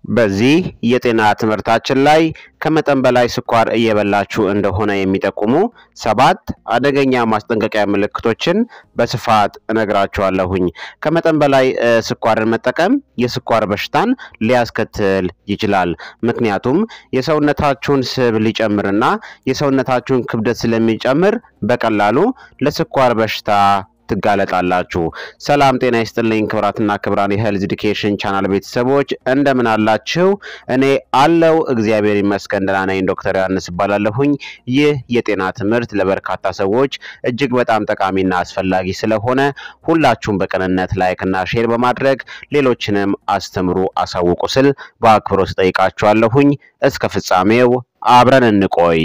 በዚህ የጤና ትምህርታችን ላይ ከመጠን በላይ ስኳር እየበላችሁ እንደሆነ የሚጠቁሙ ሰባት አደገኛ ማስጠንቀቂያ ምልክቶችን በስፋት እነግራችኋለሁኝ። ከመጠን በላይ ስኳርን መጠቀም የስኳር በሽታን ሊያስከትል ይችላል። ምክንያቱም የሰውነታችሁን ስብ ሊጨምርና የሰውነታችሁን ክብደት ስለሚጨምር በቀላሉ ለስኳር በሽታ ትጋለጣላችሁ። ሰላም ጤና ይስጥልኝ ክብራትና ክብራን የሄልዝ ኤዱኬሽን ቻናል ቤተሰቦች እንደምን አላችሁ? እኔ አለው እግዚአብሔር ይመስገን ደህና ነኝ። ዶክተር ዮሐንስ እባላለሁኝ። ይህ የጤና ትምህርት ለበርካታ ሰዎች እጅግ በጣም ጠቃሚና አስፈላጊ ስለሆነ ሁላችሁም በቅንነት ላይክና ሼር በማድረግ ሌሎችንም አስተምሩ፣ አሳውቁ ስል በአክብሮት ጠይቃችኋለሁኝ። እስከ ፍጻሜው አብረን እንቆይ።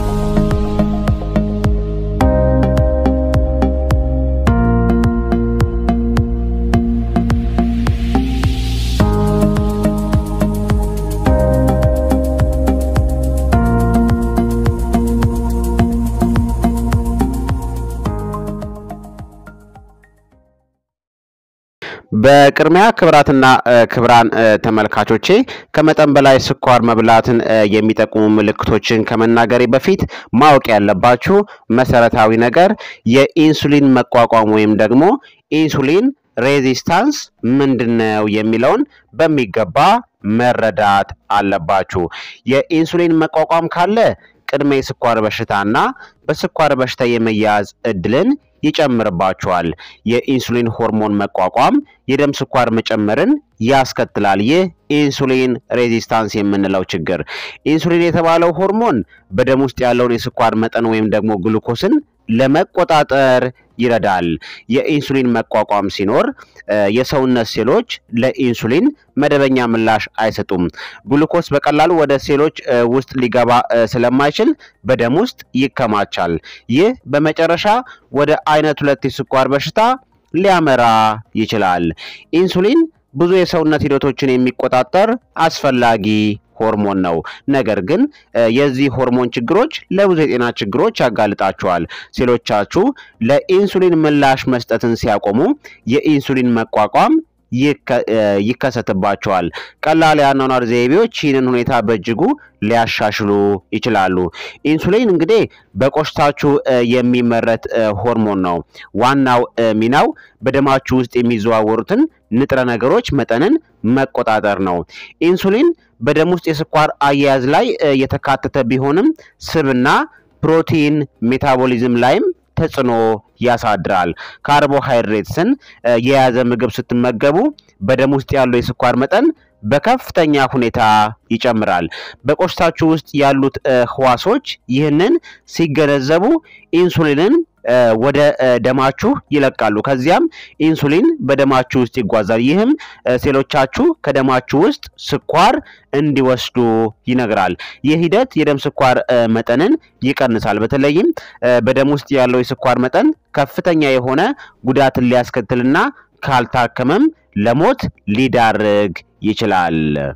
በቅድሚያ ክብራትና ክብራን ተመልካቾቼ ከመጠን በላይ ስኳር መብላትን የሚጠቁሙ ምልክቶችን ከመናገሬ በፊት ማወቅ ያለባችሁ መሰረታዊ ነገር የኢንሱሊን መቋቋም ወይም ደግሞ ኢንሱሊን ሬዚስታንስ ምንድን ነው የሚለውን በሚገባ መረዳት አለባችሁ። የኢንሱሊን መቋቋም ካለ ቅድመ የስኳር በሽታና በስኳር በሽታ የመያዝ እድልን ይጨምርባቸዋል። የኢንሱሊን ሆርሞን መቋቋም የደም ስኳር መጨመርን ያስከትላል። ይህ ኢንሱሊን ሬዚስታንስ የምንለው ችግር። ኢንሱሊን የተባለው ሆርሞን በደም ውስጥ ያለውን የስኳር መጠን ወይም ደግሞ ግሉኮስን ለመቆጣጠር ይረዳል። የኢንሱሊን መቋቋም ሲኖር የሰውነት ሴሎች ለኢንሱሊን መደበኛ ምላሽ አይሰጡም። ግሉኮስ በቀላሉ ወደ ሴሎች ውስጥ ሊገባ ስለማይችል በደም ውስጥ ይከማቻል። ይህ በመጨረሻ ወደ አይነት ሁለት የስኳር በሽታ ሊያመራ ይችላል። ኢንሱሊን ብዙ የሰውነት ሂደቶችን የሚቆጣጠር አስፈላጊ ሆርሞን ነው። ነገር ግን የዚህ ሆርሞን ችግሮች ለብዙ የጤና ችግሮች ያጋልጣቸዋል። ሴሎቻችሁ ለኢንሱሊን ምላሽ መስጠትን ሲያቆሙ የኢንሱሊን መቋቋም ይከሰትባቸዋል። ቀላል የአኗኗር ዘይቤዎች ይህንን ሁኔታ በእጅጉ ሊያሻሽሉ ይችላሉ። ኢንሱሊን እንግዲህ በቆሽታችሁ የሚመረት ሆርሞን ነው። ዋናው ሚናው በደማችሁ ውስጥ የሚዘዋወሩትን ንጥረ ነገሮች መጠንን መቆጣጠር ነው። ኢንሱሊን በደም ውስጥ የስኳር አያያዝ ላይ የተካተተ ቢሆንም ስብና ፕሮቲን ሜታቦሊዝም ላይም ተጽዕኖ ያሳድራል። ካርቦሃይድሬትስን የያዘ ምግብ ስትመገቡ በደም ውስጥ ያለው የስኳር መጠን በከፍተኛ ሁኔታ ይጨምራል። በቆሽታችሁ ውስጥ ያሉት ህዋሶች ይህንን ሲገነዘቡ ኢንሱሊንን ወደ ደማችሁ ይለቃሉ። ከዚያም ኢንሱሊን በደማችሁ ውስጥ ይጓዛል። ይህም ሴሎቻችሁ ከደማችሁ ውስጥ ስኳር እንዲወስዱ ይነግራል። ይህ ሂደት የደም ስኳር መጠንን ይቀንሳል። በተለይም በደም ውስጥ ያለው የስኳር መጠን ከፍተኛ የሆነ ጉዳትን ሊያስከትልና ካልታከመም ለሞት ሊዳርግ ይችላል።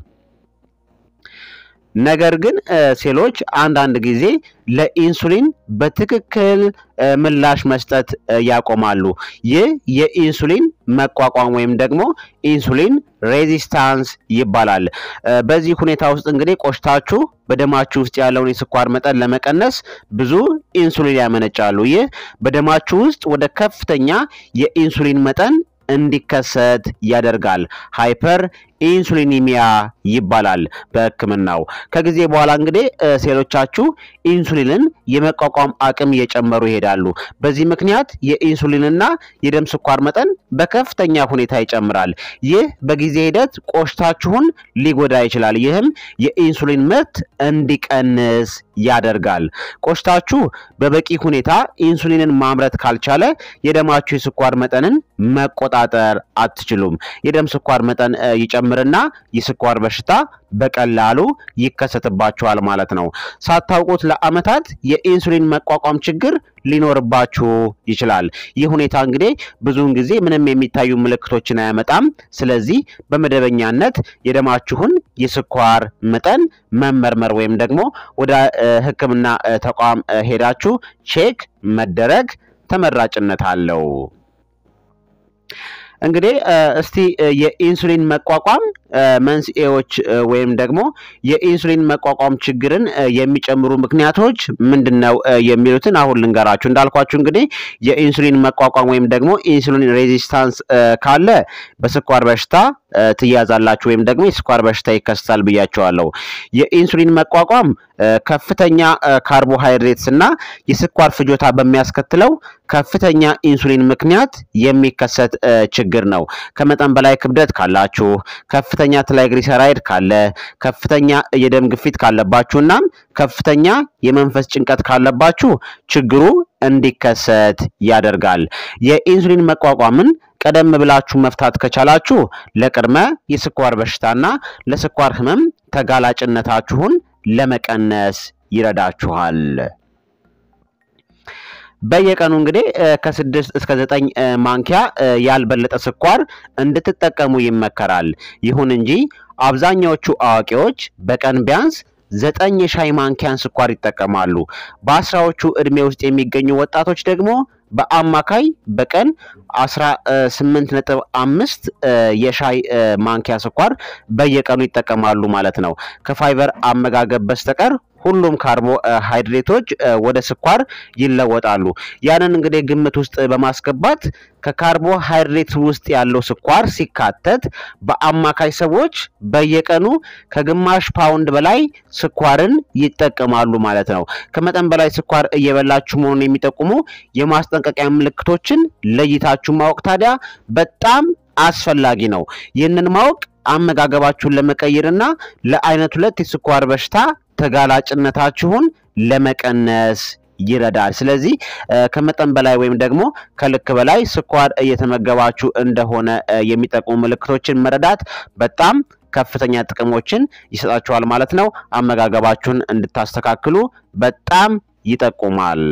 ነገር ግን ሴሎች አንዳንድ ጊዜ ለኢንሱሊን በትክክል ምላሽ መስጠት ያቆማሉ። ይህ የኢንሱሊን መቋቋም ወይም ደግሞ ኢንሱሊን ሬዚስታንስ ይባላል። በዚህ ሁኔታ ውስጥ እንግዲህ ቆሽታችሁ በደማችሁ ውስጥ ያለውን የስኳር መጠን ለመቀነስ ብዙ ኢንሱሊን ያመነጫሉ። ይህ በደማችሁ ውስጥ ወደ ከፍተኛ የኢንሱሊን መጠን እንዲከሰት ያደርጋል። ሃይፐር ኢንሱሊኒሚያ ይባላል በሕክምናው። ከጊዜ በኋላ እንግዲህ ሴሎቻችሁ ኢንሱሊንን የመቋቋም አቅም እየጨመሩ ይሄዳሉ። በዚህ ምክንያት የኢንሱሊንና የደም ስኳር መጠን በከፍተኛ ሁኔታ ይጨምራል። ይህ በጊዜ ሂደት ቆሽታችሁን ሊጎዳ ይችላል። ይህም የኢንሱሊን ምርት እንዲቀንስ ያደርጋል። ቆሽታችሁ በበቂ ሁኔታ ኢንሱሊንን ማምረት ካልቻለ የደማችሁ የስኳር መጠንን መቆጣጠር አትችሉም። የደም ስኳር መጠን ይጨምርና የስኳር በሽታ በቀላሉ ይከሰትባችኋል ማለት ነው። ሳታውቁት ለዓመታት የኢንሱሊን መቋቋም ችግር ሊኖርባችሁ ይችላል። ይህ ሁኔታ እንግዲህ ብዙውን ጊዜ ምንም የሚታዩ ምልክቶችን አያመጣም። ስለዚህ በመደበኛነት የደማችሁን የስኳር መጠን መመርመር ወይም ደግሞ ወደ ሕክምና ተቋም ሄዳችሁ ቼክ መደረግ ተመራጭነት አለው። እንግዲህ እስቲ የኢንሱሊን መቋቋም መንስኤዎች ወይም ደግሞ የኢንሱሊን መቋቋም ችግርን የሚጨምሩ ምክንያቶች ምንድን ነው የሚሉትን አሁን ልንገራችሁ። እንዳልኳችሁ እንግዲህ የኢንሱሊን መቋቋም ወይም ደግሞ ኢንሱሊን ሬዚስታንስ ካለ በስኳር በሽታ ትያዛላችሁ ወይም ደግሞ የስኳር በሽታ ይከሰታል ብያቸዋለሁ። የኢንሱሊን መቋቋም ከፍተኛ ካርቦሃይድሬትስ እና የስኳር ፍጆታ በሚያስከትለው ከፍተኛ ኢንሱሊን ምክንያት የሚከሰት ችግር ነው። ከመጠን በላይ ክብደት ካላችሁ፣ ከፍተኛ ትራይግሊሰራይድ ካለ፣ ከፍተኛ የደም ግፊት ካለባችሁ እናም ከፍተኛ የመንፈስ ጭንቀት ካለባችሁ ችግሩ እንዲከሰት ያደርጋል። የኢንሱሊን መቋቋምን ቀደም ብላችሁ መፍታት ከቻላችሁ ለቅድመ የስኳር በሽታና ለስኳር ህመም ተጋላጭነታችሁን ለመቀነስ ይረዳችኋል። በየቀኑ እንግዲህ ከስድስት እስከ ዘጠኝ ማንኪያ ያልበለጠ ስኳር እንድትጠቀሙ ይመከራል። ይሁን እንጂ አብዛኛዎቹ አዋቂዎች በቀን ቢያንስ ዘጠኝ የሻይ ማንኪያን ስኳር ይጠቀማሉ። በአስራዎቹ ዕድሜ ውስጥ የሚገኙ ወጣቶች ደግሞ በአማካይ በቀን 18 ነጥብ አምስት የሻይ ማንኪያ ስኳር በየቀኑ ይጠቀማሉ ማለት ነው። ከፋይበር አመጋገብ በስተቀር ሁሉም ካርቦሃይድሬቶች ወደ ስኳር ይለወጣሉ። ያንን እንግዲህ ግምት ውስጥ በማስገባት ከካርቦሃይድሬት ውስጥ ያለው ስኳር ሲካተት በአማካይ ሰዎች በየቀኑ ከግማሽ ፓውንድ በላይ ስኳርን ይጠቀማሉ ማለት ነው። ከመጠን በላይ ስኳር እየበላችሁ መሆኑን የሚጠቁሙ የማስጠንቀቂያ ምልክቶችን ለይታችሁ ማወቅ ታዲያ በጣም አስፈላጊ ነው። ይህንን ማወቅ አመጋገባችሁን ለመቀየርና ለአይነት ሁለት የስኳር በሽታ ተጋላጭነታችሁን ለመቀነስ ይረዳል። ስለዚህ ከመጠን በላይ ወይም ደግሞ ከልክ በላይ ስኳር እየተመገባችሁ እንደሆነ የሚጠቁሙ ምልክቶችን መረዳት በጣም ከፍተኛ ጥቅሞችን ይሰጣችኋል ማለት ነው። አመጋገባችሁን እንድታስተካክሉ በጣም ይጠቁማል።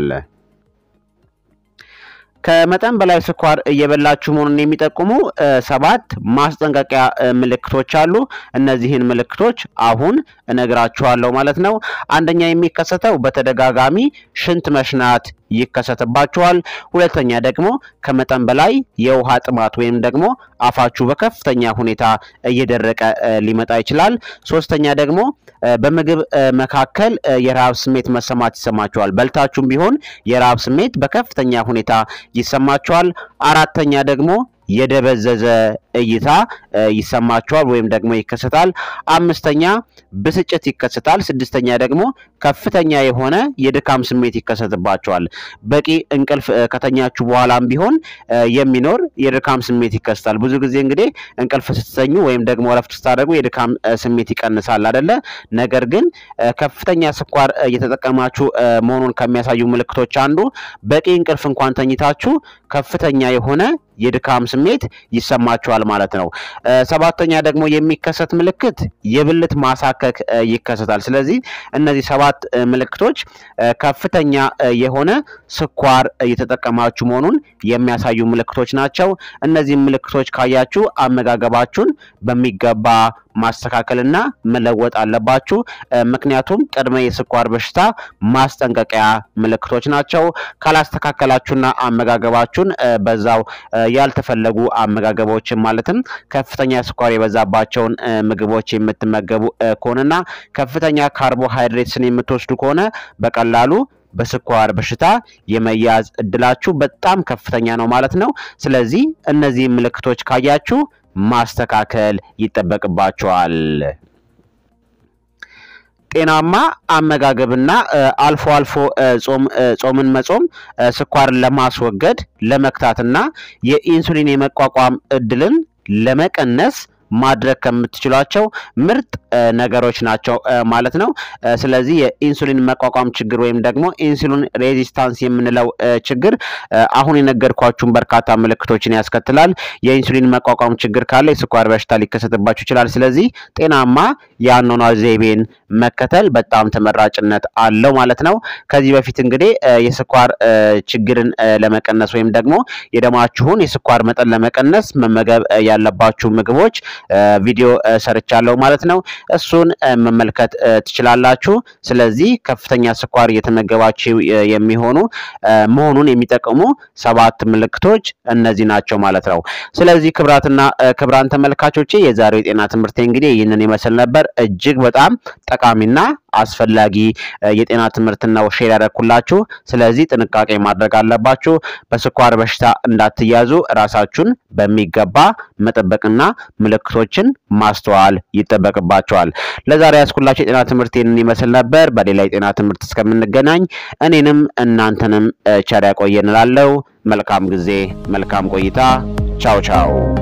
ከመጠን በላይ ስኳር እየበላችሁ መሆኑን የሚጠቁሙ ሰባት ማስጠንቀቂያ ምልክቶች አሉ። እነዚህን ምልክቶች አሁን እነግራችኋለሁ ማለት ነው። አንደኛ የሚከሰተው በተደጋጋሚ ሽንት መሽናት ይከሰትባችኋል። ሁለተኛ ደግሞ ከመጠን በላይ የውሃ ጥማት ወይም ደግሞ አፋችሁ በከፍተኛ ሁኔታ እየደረቀ ሊመጣ ይችላል። ሶስተኛ ደግሞ በምግብ መካከል የረሃብ ስሜት መሰማት ይሰማችኋል። በልታችሁም ቢሆን የረሃብ ስሜት በከፍተኛ ሁኔታ ይሰማችኋል። አራተኛ ደግሞ የደበዘዘ እይታ ይሰማችኋል ወይም ደግሞ ይከሰታል። አምስተኛ ብስጭት ይከሰታል። ስድስተኛ ደግሞ ከፍተኛ የሆነ የድካም ስሜት ይከሰትባቸዋል። በቂ እንቅልፍ ከተኛችሁ በኋላም ቢሆን የሚኖር የድካም ስሜት ይከሰታል። ብዙ ጊዜ እንግዲህ እንቅልፍ ስትተኙ ወይም ደግሞ እረፍት ስታደርጉ የድካም ስሜት ይቀንሳል አይደለ? ነገር ግን ከፍተኛ ስኳር እየተጠቀማችሁ መሆኑን ከሚያሳዩ ምልክቶች አንዱ በቂ እንቅልፍ እንኳን ተኝታችሁ ከፍተኛ የሆነ የድካም ስሜት ይሰማችኋል ማለት ነው። ሰባተኛ ደግሞ የሚከሰት ምልክት የብልት ማሳከክ ይከሰታል። ስለዚህ እነዚህ ሰባት ምልክቶች ከፍተኛ የሆነ ስኳር እየተጠቀማችሁ መሆኑን የሚያሳዩ ምልክቶች ናቸው። እነዚህ ምልክቶች ካያችሁ አመጋገባችሁን በሚገባ ማስተካከልና መለወጥ አለባችሁ። ምክንያቱም ቅድመ የስኳር በሽታ ማስጠንቀቂያ ምልክቶች ናቸው። ካላስተካከላችሁና አመጋገባችሁን በዛው ያልተፈለጉ አመጋገቦችን ማለትም ከፍተኛ ስኳር የበዛባቸውን ምግቦች የምትመገቡ ከሆነና ከፍተኛ ካርቦሃይድሬትስን የምትወስዱ ከሆነ በቀላሉ በስኳር በሽታ የመያዝ እድላችሁ በጣም ከፍተኛ ነው ማለት ነው። ስለዚህ እነዚህ ምልክቶች ካያችሁ ማስተካከል ይጠበቅባቸዋል። ጤናማ አመጋገብና አልፎ አልፎ ጾም ጾምን መጾም ስኳርን ለማስወገድ ለመክታትና የኢንሱሊን የመቋቋም እድልን ለመቀነስ ማድረግ ከምትችሏቸው ምርጥ ነገሮች ናቸው ማለት ነው። ስለዚህ የኢንሱሊን መቋቋም ችግር ወይም ደግሞ ኢንሱሊን ሬዚስታንስ የምንለው ችግር አሁን የነገርኳችሁን በርካታ ምልክቶችን ያስከትላል። የኢንሱሊን መቋቋም ችግር ካለ የስኳር በሽታ ሊከሰትባችሁ ይችላል። ስለዚህ ጤናማ የአኗኗር ዘይቤን መከተል በጣም ተመራጭነት አለው ማለት ነው። ከዚህ በፊት እንግዲህ የስኳር ችግርን ለመቀነስ ወይም ደግሞ የደማችሁን የስኳር መጠን ለመቀነስ መመገብ ያለባችሁ ምግቦች ቪዲዮ ሰርቻለሁ ማለት ነው። እሱን መመልከት ትችላላችሁ። ስለዚህ ከፍተኛ ስኳር እየተመገባችሁ የሚሆኑ መሆኑን የሚጠቅሙ ሰባት ምልክቶች እነዚህ ናቸው ማለት ነው። ስለዚህ ክብራትና ክብራን ተመልካቾቼ የዛሬው የጤና ትምህርት እንግዲህ ይህንን ይመስል ነበር። እጅግ በጣም ጠቃሚና አስፈላጊ የጤና ትምህርት ነው ሼር ያደረኩላችሁ። ስለዚህ ጥንቃቄ ማድረግ አለባችሁ። በስኳር በሽታ እንዳትያዙ ራሳችሁን በሚገባ መጠበቅና ምልክቶችን ማስተዋል ይጠበቅባቸዋል። ለዛሬ ያስኩላችሁ የጤና ትምህርት ይህንን ይመስል ነበር። በሌላ የጤና ትምህርት እስከምንገናኝ እኔንም እናንተንም ቸር ያቆየን እላለሁ። መልካም ጊዜ፣ መልካም ቆይታ። ቻው ቻው